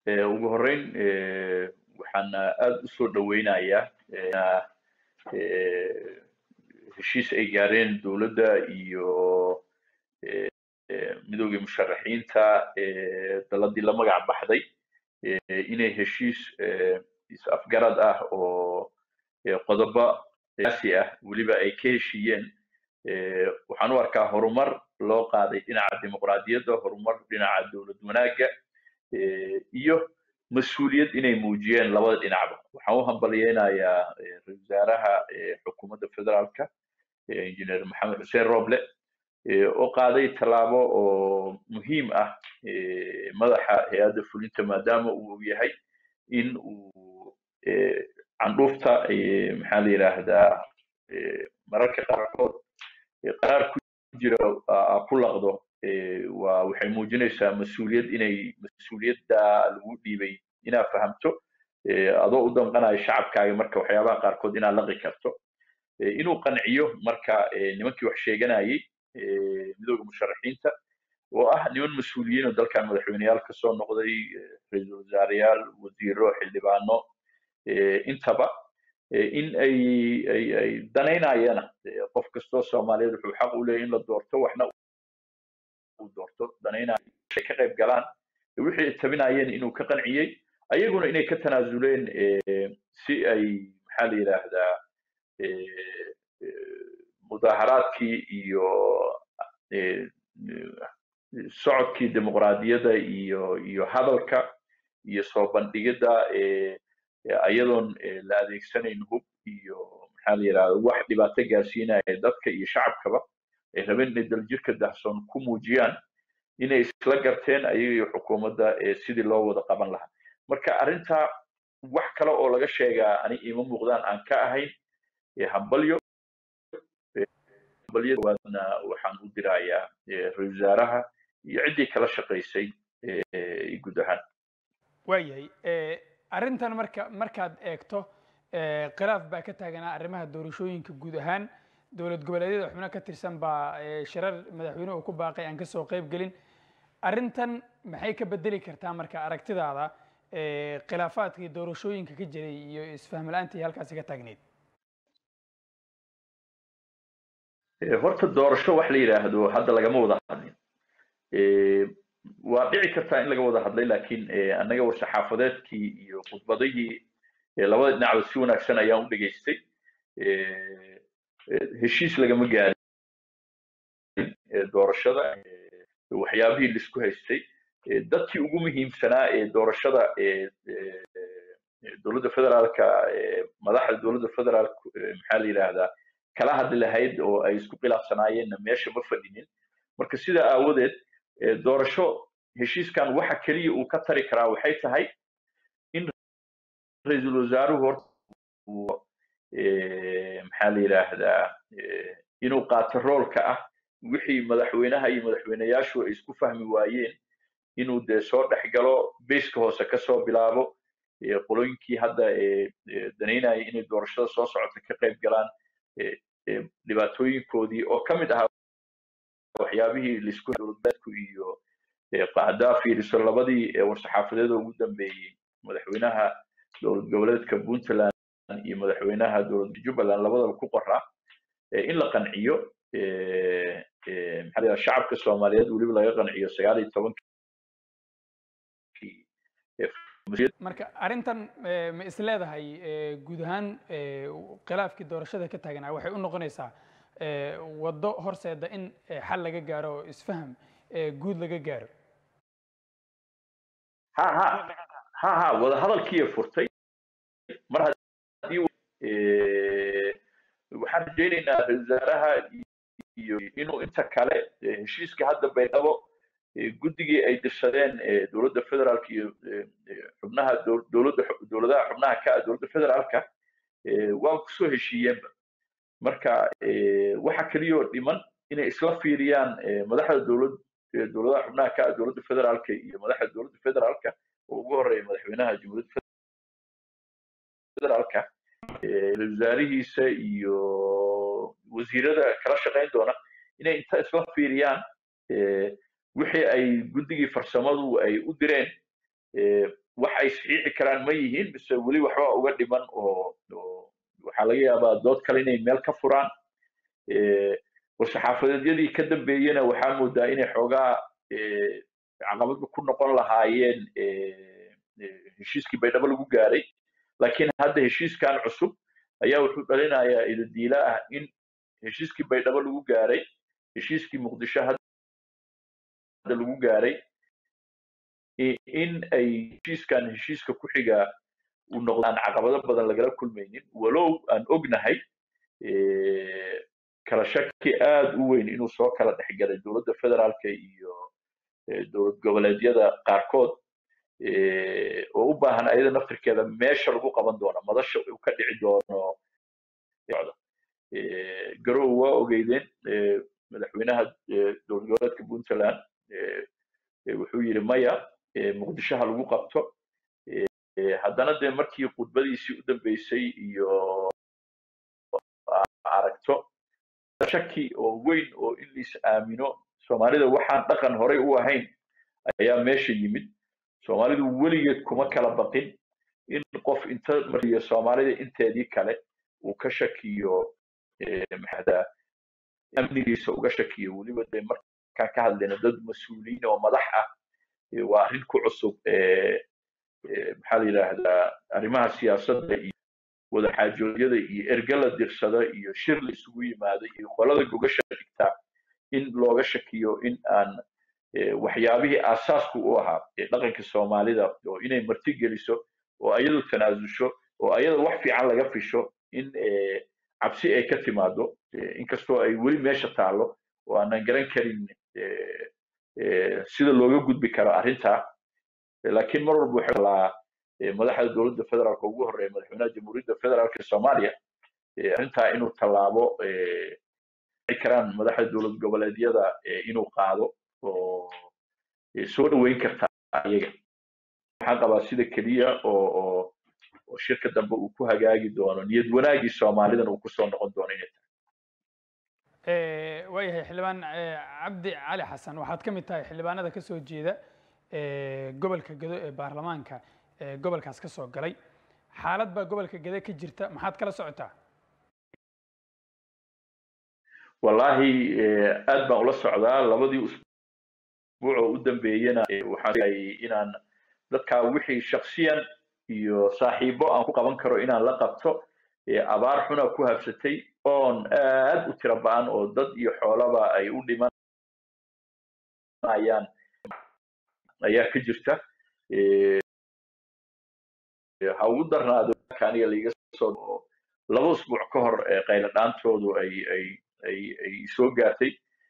ugu horreyn waxaan aada u soo dhoweynayaa heshiis ay gaareen dowladda iyo midoogii musharaxiinta daladii la magac baxday inay heshiis is-afgarad ah oo qodobo siyaasi ah weliba ay ka heshiiyeen waxaan u arkaa horumar loo qaaday dhinaca dimuqraadiyadda horumar dhinaca dowlad wanaagga iyo mas-uuliyad inay muujiyeen labada dhinacba waxaan u hambalyeynayaa ra-isul wasaaraha xukuumadda federaalka engineer maxamed xuseen roble oo qaaday tallaabo oo muhiim ah madaxa hay-adda fulinta maadaama uu yahay in uu candhuufta maxaa la yidhaahdaa mararka qaarkood qaraar ku jira ku laqdo waa waxay muujinaysaa mas-uuliyad inay mas-uuliyadda lagu dhiibay inaad fahamto adoo u damqanayo shacabkaaga marka waxyaabaha qaarkood inaad laqi karto inuu qanciyo marka nimankii wax sheeganayay midooda musharaxiinta oo ah niman mas-uuliyiin oo dalkan madaxweyneyaal kasoo noqday ra-iisul wasaareyaal wasiiro xildhibaano intaba in ay ay ay danaynayana qof kastoo soomaaliyeed wuxuu xaq u leeyahy in la doorto waxna uu doorto danaynayo ay ka qayb galaan wixii ay tabinayeen inuu ka qanciyey ayaguna inay ka tanaasuleen si ay maxaa la yidhaahdaa mudaharaadkii iyo socodkii dimuqraadiyadda iyo iyo hadalka iyo soo bandhigidda ayadoon la adeegsanayn hub iyo maxaa la yidhahda wax dhibaato gaarsiinaya dadka iyo shacabkaba ay rabeen inay daljirka dahsoon ku muujiyaan inay isla garteen ayaga iyo xukuumadda sidii loo wada qaban lahaa marka arrintaa wax kale oo laga sheegaa ani ima muuqdaan aan ka ahayn hambalyo hambalyawaadna waxaan u dirayaa ra-isul wasaaraha iyo ciddii kala shaqaysay guud ahaan waayahay arrintan marka markaad eegto khilaaf baa ka taaganaa arrimaha doorashooyinka guud ahaan dowlad goboleedyada xubno ka tirsan baa shirar madaxweyne uu ku baaqay aan kasoo qayb gelin arrintan maxay ka bedeli kartaa marka aragtidaada khilaafaadkii doorashooyinka ka jiray iyo isfahm la-aantii halkaasi ka taagneyd horta doorasho wax la yidhaahdo hadda lagama wada hadlin waa dhici kartaa in laga wada hadlay laakiin annaga war-saxaafadeedkii iyo khudbadihii labada dhinacba si wanaagsan ayaan u dhegaystay heshiis lagama gaarin doorashada waxyaabihii laisku haystay dadkii ugu muhiimsanaa ee doorashada dowladda federaalka madaxda dowladda federaalka maxaa la yidhaahdaa kala hadli lahayd oo ay isku khilaafsanaayeenna meesha ma fadhinin marka sidaa aawadeed doorasho heshiiskan waxa keliya uu ka tari karaa waxay tahay in ra-iisul wasaaruhu horta maxaa la yidhaahdaa inuu qaato roolka ah wixii madaxweynaha iyo madaxweyneyaashu ay isku fahmi waayeen inuu dee soo dhex galo beyska hoose kasoo bilaabo qolooyinkii hadda danaynaya inay doorashada soo socota ka qayb galaan dhibaatooyinkoodii oo ka mid ahaa waxyaabihii laisku dowladbeedku iyo haddaa fiiriso labadii war-saxaafadeeda ugu dambeeyey madaxweynaha dowlad goboleedka puntland iyo madaxweynaha dowladda jubbaland labadaba ku qoraa in la qanciyo maxaa la shacabka soomaaliyeed weliba laga qanciyo sagaal iyo tobankii marka arrintan ma is leedahay guud ahaan khilaafkii doorashada ka taaganaa waxay u noqonaysaa waddo horseeda in xal laga gaaro oo isfaham guud laga gaaro ha ha ha ha wada hadalkiiya furtay mar haddii waxaan rajaynaynaa ra-isul wasaaraha iyo inuu inta kale heshiiska hadda baydhabo guddigii ay dirsadeen dowladda federaalka iyo xubnaha dowladda dowladaha xubnaha ka dowladda federaalka waa kusoo heshiiyeenba marka waxa keliyoo dhiman inay isla fiiriyaan madaxda dowlad dowladaha xubnaha ka dowladda federaalka iyo madaxda dowladda federaalka oo ugu horeeya madaxweynaha jamhuuriyadda federaalka wasaarihiisa iyo wasiirada kala shaqayn doona inay inta isla fiiriyaan wixii ay guddigii farsamadu ay u direen wax ay saxiixi karaan ma yihiin mise weli waxba uga dhiman oo waxaa laga yaabaa dood kale inay meel ka furaan war-saxaafadeedyadii ka dambeeyena waxaa moodaa inay xoogaa caqabadba ku noqon lahaayeen heshiiskii baydhabo lagu gaaray laakiin hadda heshiiskan cusub ayaa wuxuu dhalinayaa idadiila ah in heshiiskii baydhabo lagu gaaray heshiiskii muqdisho hadda lagu gaaray in ay heshiiskan heshiiska ku xiga uu noqdo aan caqabado badan lagala kulmaynin walow aan ognahay kala shaki aad u weyn inuu soo kala dhexgalay dowladda federaalka iyo dowlad goboleedyada qaarkood oo u baahan ayada naftirkeeda meesha lagu qaban doono madasha uu ka dhici doono garow waa ogeydeen madaxweynaha dowlad goboleedka puntland wuxuu yidhi maya muqdisho ha lagu qabto haddana dee markii khudbadiisii u dambeysay iyo aragto shaki oo weyn oo in lais aamino soomaalida waxaan dhaqan horay u ahayn ayaa meesha yimid soomaalidu weligeed kuma kala baqin in qof inta mariyo soomaalida inteedii kale uu ka shakiyo maxada amnigiisa uga shakiyo weliba dee markaan ka hadlayna dad mas-uuliyiin oo madax ah waa arrin ku cusub maxaa la yidhaahdaa arrimaha siyaasadda iyo wadaxaajoodyada iyo erge la dirsada iyo shir la isugu yimaada iyo qolada gogasha dhigtaa in looga shakiyo in aan waxyaabihii aasaaska u ahaa dhaqanka soomaalida oo inay marti geliso oo ayadu tanaasusho oo ayada wax fiican laga fisho in cabsi ay ka timaado inkastoo ay weli meesha taallo oo aanan garan karin sida looga gudbi karo arrintaa laakiin mar walba waxay laa madaxda dowladda federaalka ugu horreeya madaxweynaha jamhuuriyadda federaalka soomaaliya arrintaa inuu tallaabo karaan madaxda dowlad goboleedyada inuu qaado oo soo dhoweyn karta iyaga waxaan qabaa sida keliya oo oo oo shirka dambe uu ku hagaagi doono niyad wanaagii soomaalidan uu kusoo noqon doono inay tahay waayahay xildhibaan cabdi cali xasan waxaad ka mid tahay xildhibaanada ka soo jeeda gobolka gedo ee baarlamaanka gobolkaas ka soo galay xaalad baa gobolka gede ka jirta maxaad kala socotaa wallaahi aad baan ula socdaa labadii usbuuc oo u dambeeyena waxaan inaan dadkaa wixii shaksiyan iyo saaxiibo aan ku qaban karo inaan la qabto abaar xuna ku habsatay oon aad u tiro ba-an oo dad iyo xoolaba ay u dhimanayaan ayaa ka jirta ha ugu darnaado aniga laiga soo laba usbuuc ka hor qaylo dhaantoodu ay ay ay ay soo gaartay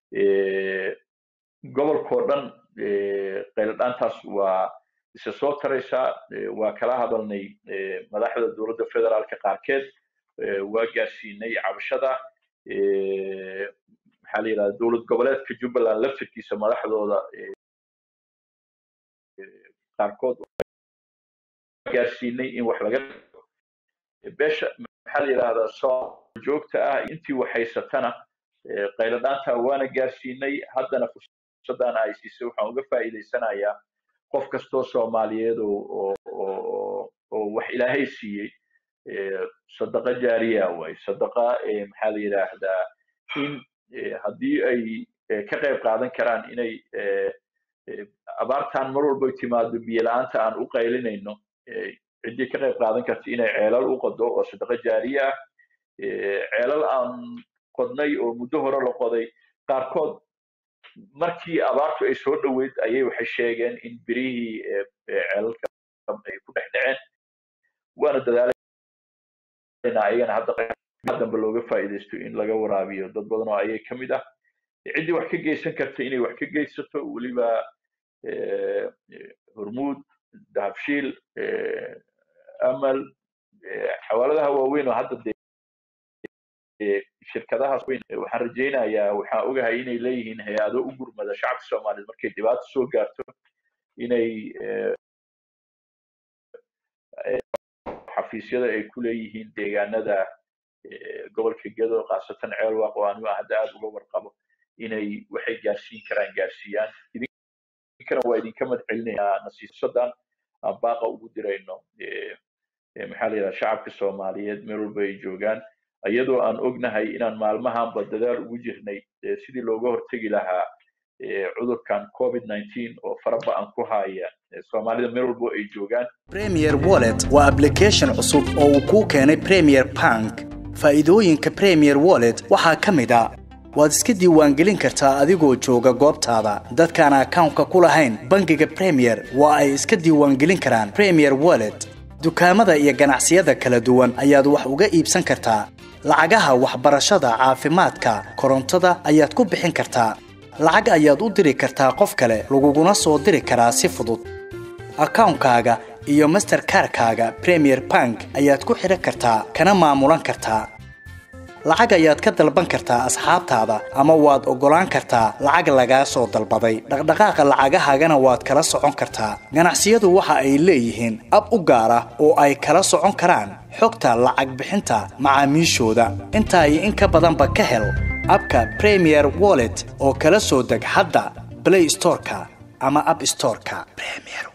gobolkoo dhan qaylo dhaantaas waa isa soo taraysaa waa kala hadalnay madaxda dowladda federaalka qaarkeed waa gaarsiinay cabashada maxaa la yidhahda dowlad goboleedka jubbaland laftirkiisa madaxdooda qaarkood gaarsiinay in wax laga beesha maxaa la yidhahdaa soo joogta ah intii wax haysatana qaylo dhaanta waana gaarsiinay haddana fursaddan ay siisay waxaan uga faa'iidaysanayaa qof kastoo soomaaliyeed oo oo wax ilaahay siiyey sadaqa jaariya way sadaqa maxaa la yidhaahdaa in haddii ay ka qayb qaadan karaan inay abaartan mar walba timaado biyo la-aanta aan u qaylinayno ciddii ka qayb qaadan karta inay ceelal u qodo oo sadaqa jaariya ah ceelal aan qodnay oo muddo hore la qoday qaarkood markii abaartu ay soo dhoweyd ayay waxay sheegeen in birihii ceelalka ay ku dhex dhaceen waana dadaalayna ayagana hadda dambe looga faa'iidaysto in laga waraabiyo dad badan oo ayay ka mid ah ciddii wax ka geysan karta inay wax ka geysato weliba hormuud dahabshiil amal xawaaladaha waaweyn oo hadda dee shirkadahaas weyn waxaan rajaynayaa waxaan ogahay inay leeyihiin hay-ado u gurmada shacabka soomaaliyeed markay dhibaato soo gaarto inay xafiisyada ay ku leeyihiin deegaanada gobolka gedo khaasatan ceelwaaq oo anigu hadda aad uga warqabo inay waxay gaarsiin karaan gaarsiiyaan idinkana waa idinka mad celinayaa nasiisadan aan baaqa ugu dirayno maxaa la yidhaha shacabka soomaaliyeed meel walba ay joogaan iyadoo aan ognahay inaan maalmahanba dadaal ugu jirnay sidii looga hortegi lahaa cudurkan covid nineteen oo faraba-an ku haya soomaalida meel walbo ay joogaan premier wallet waa application cusub oo uu kuu keenay premier bank faa'iidooyinka premier wallet waxaa ka mid a waad iska diiwaangelin kartaa adigoo jooga goobtaada dadkaan akawnka ku lahayn bangiga premier waa ay iska diiwaangelin karaan premier wallet dukaamada iyo ganacsiyada kala duwan ayaad wax uga iibsan kartaa lacagaha waxbarashada caafimaadka korontada ayaad ku bixin kartaa lacag ayaad u diri kartaa qof kale laguguna soo diri karaa si fudud akawnkaaga iyo masterkarkaaga premier bank ayaad ku xidhan kartaa kana maamulan kartaa lacag ayaad ka dalban kartaa asxaabtaada ama waad oggolaan kartaa lacag lagaa soo dalbaday dhaqdhaqaaqa lacagahaagana waad kala socon kartaa ganacsiyadu waxa ay leeyihiin ab u gaar ah oo ay kala socon karaan xogta lacag bixinta macaamiishooda intaa iyo in ka badanba ka hel abka premier wallet oo kala soo deg hadda blay storeka ama ab storeka